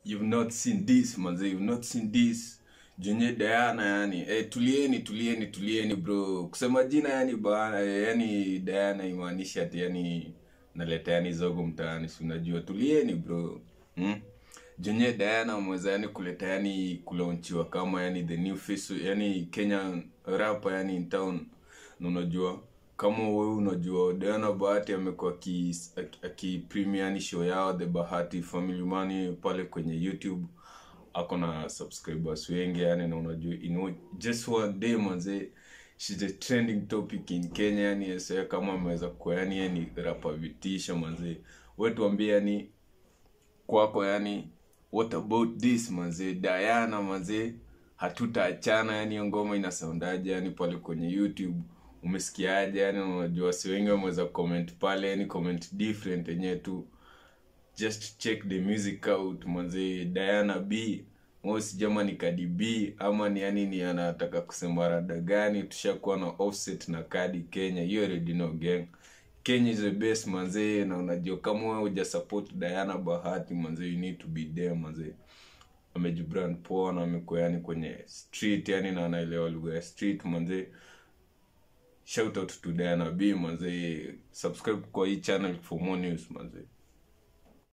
you've not seen this manze you've not seen this jenye Diana yani eh, tulieni tulieni tulieni bro kusema jina yani bana eh, yani Diana imaanisha ati yani naleta yani zogo mtaani si unajua tulieni bro hmm? jenye Diana ameweza yani kuleta yani kulaunchiwa kama yani the new face yani Kenyan rapper yani in town na unajua kama wewe unajua Diana Bahati amekuwa aki- aki- akipremia yani show yao The Bahati Family Money pale kwenye YouTube ako na subscribers wengi yani na unajua in just one day manze she's a trending topic in Kenya yani yesa kama ameweza kuwa yani yani rapa vitisho manze wewe tuambie yani kwako yani what about this manze Diana manze hatutaachana yani hiyo ngoma inasoundaje yani pale kwenye YouTube umesikiaje yani unajua si wengi wameweza comment pale yani comment different yenyewe tu just check the music out manze Diana B mo sijama ni Cardi B ama ni yani ni anataka kusema rada gani tushakuwa na offset na Cardi Kenya you already know gang Kenya is the best manze na unajua kama wewe huja support Diana Bahati manze you need to be there manze amejibrand poa na amekuwa yani kwenye street yani na anaelewa lugha ya street manze shout out to Diana B manze subscribe kwa hii channel for more news manze